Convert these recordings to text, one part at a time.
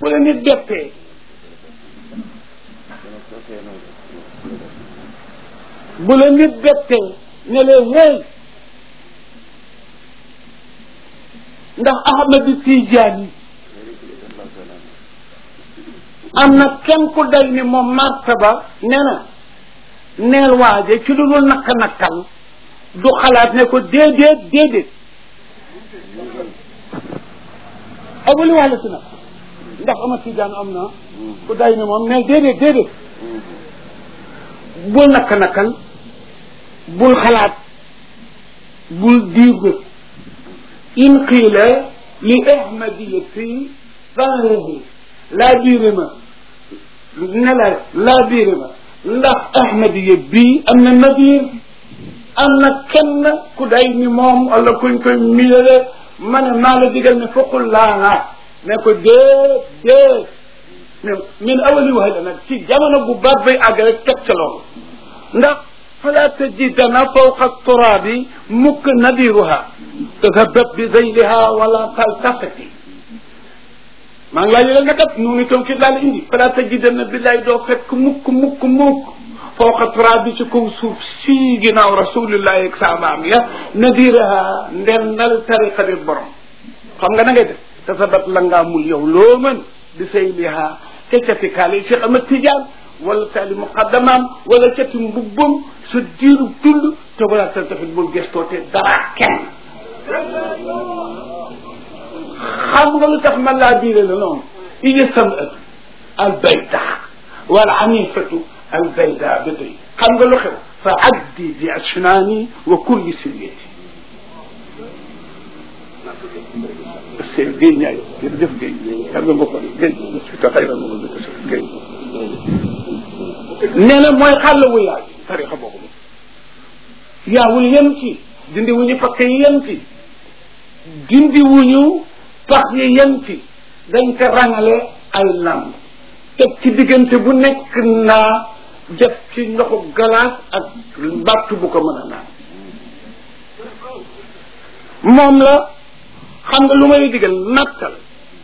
bu la nit bettee bu la nit bettee ne la hey ndax Ahmad Tijaani am na kenn ku day ni moom martaba nee na neel waaje ci lu dul nakka nakkal du xalaat ne ko déedéet déedéet abuli wàlla si nag ndax ama tijaan am na ku day ni moom ne déedéet déedéet bul nakka nakkal bul xalaat bul diir in qiila li ahmadiyati fahrihi laa biire ma ne la laa biire ma ndax ahmadiya bii am na nabiir am na kenn ku day ni moom wala kuñ koy miinale ma ne maa la digal ne foqul laa ne ko dee dee min awali wax nag ci jamono bu baat bay àgg rek teg ca loolu ndax fala tajidana fawqa turaabi mukk nadiruha tadhabat bi zayliha wala taltafati maa ngi laa yëgal ne kat noonu itam ki daal indi fala tajidanna billahi doo fekk mukk mukk mukk fawqa turaabi ci kaw suuf si ginnaaw rasulillahi ak saabaam ya nadiraha ndennal tariqa bi borom xam nga na ngay def tadhabat la ngaa mul yow loo mën bi zayliha ca cati kaale Cheikh Ahmad Tidiane wala taali muqaddamaam wala cati mbubbam sa diiru dund te wala tal tafit bul gestoote dara kenn xam nga lu tax man laa biire la noonu ija samatu al bayda wal anifatu al bayda ba tey xam nga lu xew fa addi bi asnaani wa kulli silyati c'est Guèye Ndiaye jërëjëf Guèye xam nga mbokk Guèye ta xëy na moom Guèye nee na mooy xàll wu yaay tarixa boobu yaawul yem ci dindi wuñu pakk yi yem ci dindi wuñu pax yi yem ci dañ ko rangale ay lamb teg ci diggante bu nekk naa def ci ndoxu galaas ak battu bu ko mën a naan moom la xam nga lu may digal nattal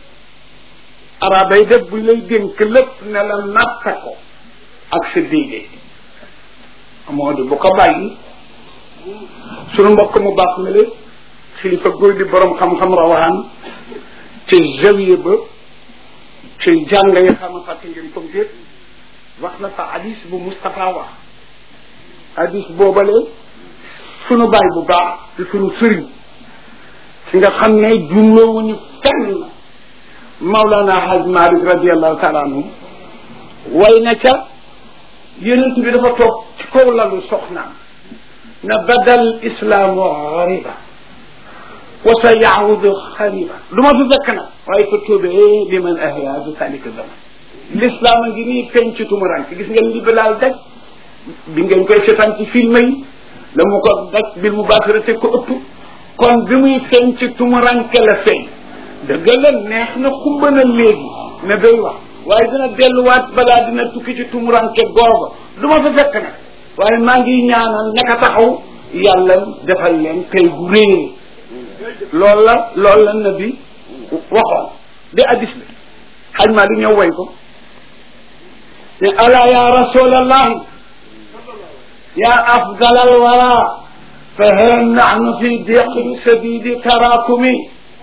arabay def buñ lay dénk lépp ne la natta ko ak sa diine moo di bu ko bàyyi sunu mbokk mu baax mi la xilifa góor di borom xam-xam rawaan ci zawiya ba ci jàng ya xam fàtte ngeen ko déet wax na fa hadis bu Moustapha wax hadis boobale sunu baay bu baax di sunu sëriñ ci nga xam ne jumloowuñu fenn Maulana Haj Malik radiallahu taala anhu way na ca yonent bi dafa toog ci kaw lalu soxnaam na badal islaamu xariba wa sa yaawudu xariba du ma fi fekk nag waaye fa tóobee li man ahya bi salika zaman l'islam a ngi nii feeñ ci tumuranke gis ngeen li bilaal daj bi ngeen koy seetaan ci film yi la mu ko daj bil mu baasirate ko ëpp kon bi muy feeñ ci tumuranke la feeñ dëgg la neex na xumba na léegi ne day wax waaye dina delluwaat balaa dina tukki ci tumuranke googa du ma fa fekk nag waaye maa ngi ñaanal naka taxaw yàlla defal leen tey bu réer loolu la loolu la nabi waxoon di addis bi xaj maa di ñëw way ko ne ala ya rasulallahi ya afdal alwara fa heen nahnu fi diqin sadidi tarakumi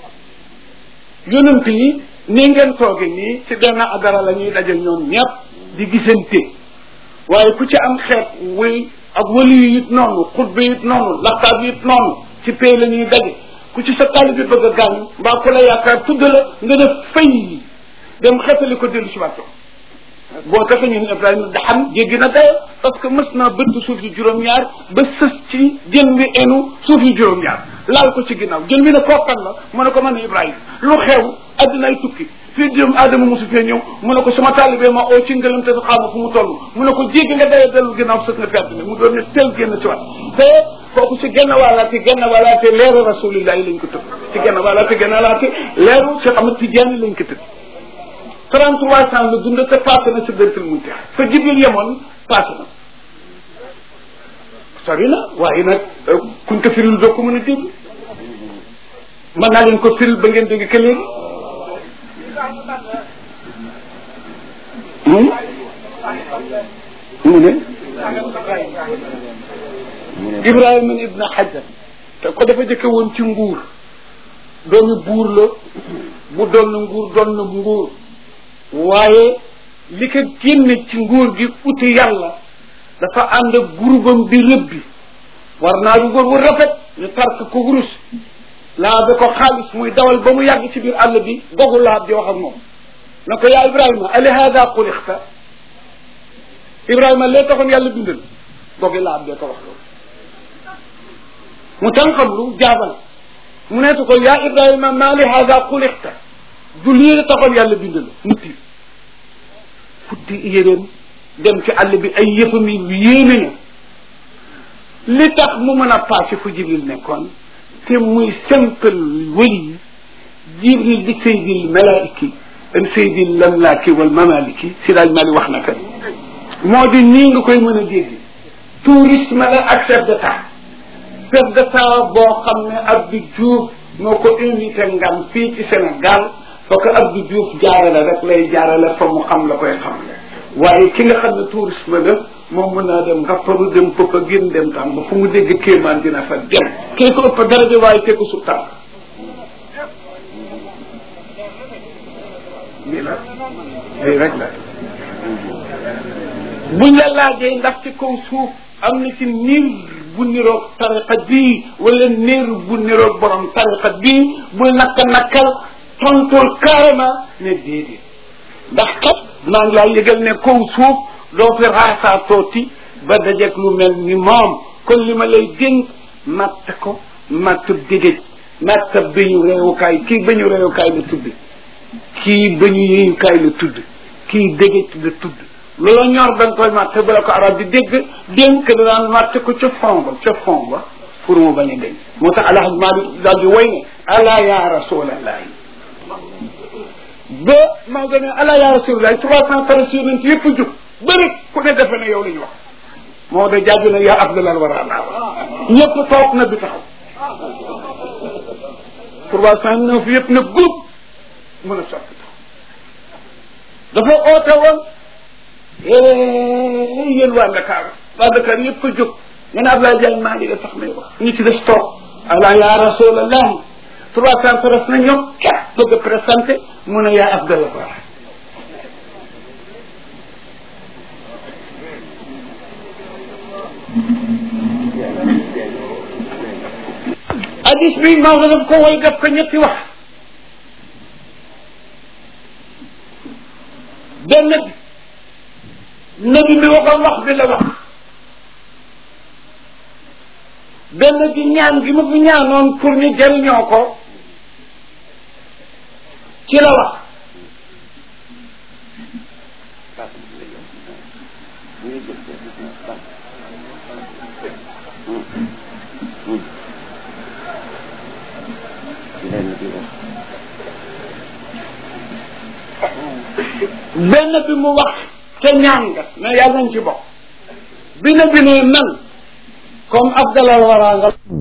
yonent yi ni ngeen tooge nii ci benn adara la ñuy daje ñoom ñëpp di gisante waaye ku ci am xeet wuy ak wali yi it noonu xutba it noonu laxtaab it noonu ci pay la ñuy daje ku ci sa tali bi bëgg a gaañ mbaa ku la yaakaar tudd la nga def fay dem xetali ko dellu si waatoo boo taxe ñun Ibrahima daxam jéggi na dayo parce que mës naa bëtt suuf yi juróom-ñaar ba sës ci jën bi enu suuf yi juróom-ñaar laal ko ci ginnaaw jën bi ne kookan la mu ne ko man Ibrahima lu xew addinaay tukki fii doomu aadama mosu fee ñëw mu ne ko sama taalibee ma oo ci ngëlam te xaama fu mu toll mu ne ko jéggi nga dayo dellu ginnaaw sës nga perte ne mu doon ne tel génn ci wat te kooku ci genn wàllaate genn wàllaate leeru rasulillahi lañ ko tëb ci genn wàllaate genn wàllaate leeru Cheikh Ahmad Tidiane lañ ko tëb 33 ans la dund te passé na si dërkal munte fa jibril yemoon passé na sori na waaye nag kuñ ko firil doo ko mën a dégg mën naa leen ko firil ba ngeen dégg que léegi mu ne ibrahima ibna hajar te ko dafa jëkke woon ci nguur doomi buur la bu doon na nguur doon na nguur waaye li ko génne ci nguur gi uti yàlla dafa ànd ak groupam di rëbbi war naa du góor wu rafet ñu tark ko wurus laa ba ko xaalis muy dawal ba mu yàgg ci biir àll bi dogu laab di wax ak moom na ko yaa ibrahima ali hada xulixta ibrahima lee taxoon yàlla bindal dogi laab dee ko wax loolu mu tan xam lu jaabal mu neetu ko yaa ibrahima maa li hada xulixta du lii la taxoon yàlla bindal mu tiir futti yéréen dem ci àll bi ay yëfam yi yéeme na li tax mu mën a passé fu jibril nekkoon te muy simple wëli jibril di saydil malaiki an saydil lamlaaki wal mamaliki si daaj mali wax na ka moo di nii nga koy mën a dégg tourisme la ak chef d'état chef d'état boo xam ne Abdou Diouf moo ko invité ngam fii ci Sénégal foo ko Abdou Diouf jaarale rek lay jaarale fa mu xam la koy xam waaye ki nga xam ne tourisme la moom mën naa dem ngapparu dem pëpp a génn dem tam ba fu mu dégg kéemaan dina fa dem kii ko ëpp daraja waaye kii ko su tànk lii la lii rek la buñ la laajee ndax ci kaw suuf am na ci niir bu niroog tariqa bii wala niir bu niroog borom tariqa bii bul nakka nakkal tontul carrément ne déedéet ndax kat maa ngi laa yëgal ne kaw suuf doo fi raasaa tooti ba dajeeg lu mel ni moom kon li ma lay dénk matt ko matt dégéej matt bañu réewukaay kii bañu réewukaay la tudd kii bañu yéeyukaay la tudd kii dégéej la tudd loola ñor da nga koy matt bala ko arab di dégg dénk da daan matt ko ca fond ba ca fond ba pour mu bañ a deñ moo tax alhaj Malik daal di way ne ala ya rasulallahi ba maa gën a ala ya rasulallahi trois cent treize yonent yëpp jub bëri ku ne defe ne yow la ñu wax moo da jàgg na yaa afdalal wara laa ñëpp toog na bi taxaw trois cent neuf yëpp na groupe mën a soppi dafa oote woon yéen waa Dakar waa Dakar yëpp a jóg nga ne Abdoulaye Diagne maa ngi de tax may wax ñi ci des toog ala ya rasulallah trois cent treize na ñoom kat bëgg a présenté mu ne yaa afdalal wara hadis bi Maodo daf ko way def ko ñetti wax benn bi nabi mi waxoon wax bi la wax benn bi ñaan gi ma fi ñaanoon pour ñu jëriñoo ko ci la wax benn bi mu wax te ñaan nga ne yàlla nañ ci bokk bi na bi ne man comme abdalal waraa nga